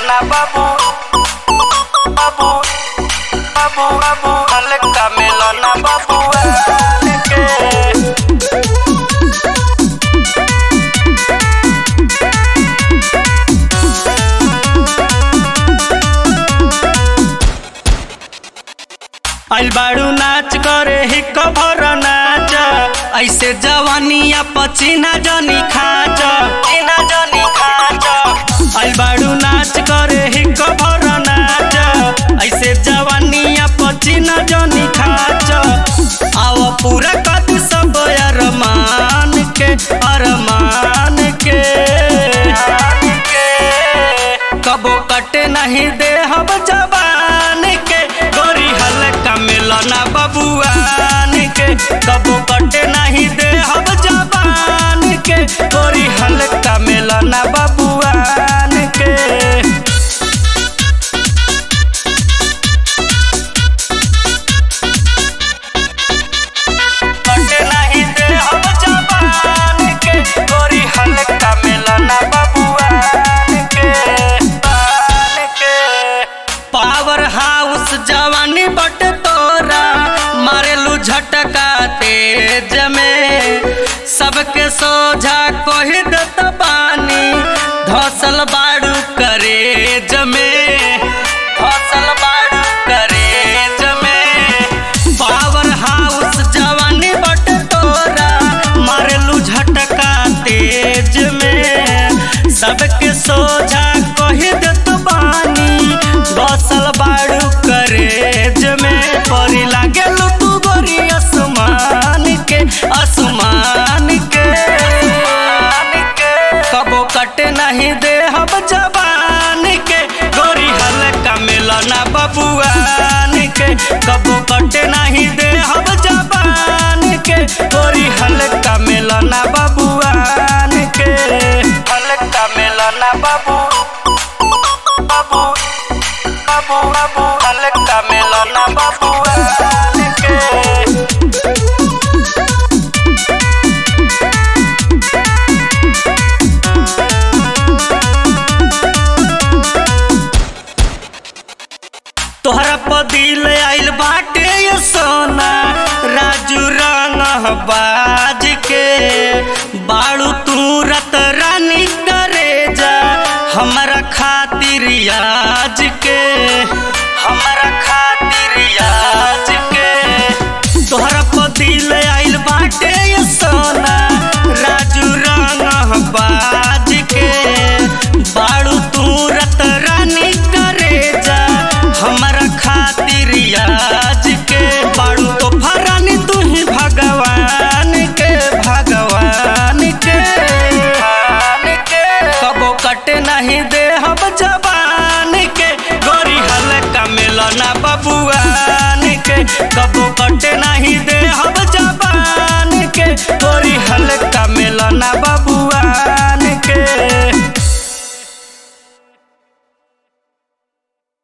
मेलना बाबू बाबू बाबू बाबू हल्का मेलना बाबू के आइल बाड़ू नाच करे ही कभर नाच ऐसे जवानिया पचीना जनी खाच चीना जनी खाच आइल बाड़ू नाच करे ही कभर नाच ऐसे जवानिया पचीना जनी खाच आव पूरा कद सब अरमान के अरमान के कबो कटे नहीं दे हम जवान के गोरी हल्का मिलना बबुआन के कबो कटे नहीं दे हम जवान के गोरी हल्का मिलना बबुआन के कटे नहीं दे हम जवान के गोरी हल्का मिलना बबुआन के बान के पावर हाउस जवानी बट तोरा मारेलू झटका तेज में सबके सोझा कोही दत बानी धसल बाड़ू करेज में धसल बाड़ू करेज में पावर हाउस जवानी बट तोरा मारेलू झटका तेज में सबके सोझा कही दत बानी बसल बाड़ू करेज में परी लागेलू तू गोरी आसमान के आसमान के कबो कटे नहीं दे हम जवान के गोरी हल्का मिलना बबुआन के कबो कटे नहीं दे हम जवान के गोरी हल्का मिलना बबुआन के हल्का मिलना बाबू बाबू बाबू बाबू हल्का मिलना बबुआन के तोहरा पदिल आइल बाटे ये सोना राजू रंग बाज के बाड़ू तू रत रानी करे जा हमारा खातिर आज के हमारा खा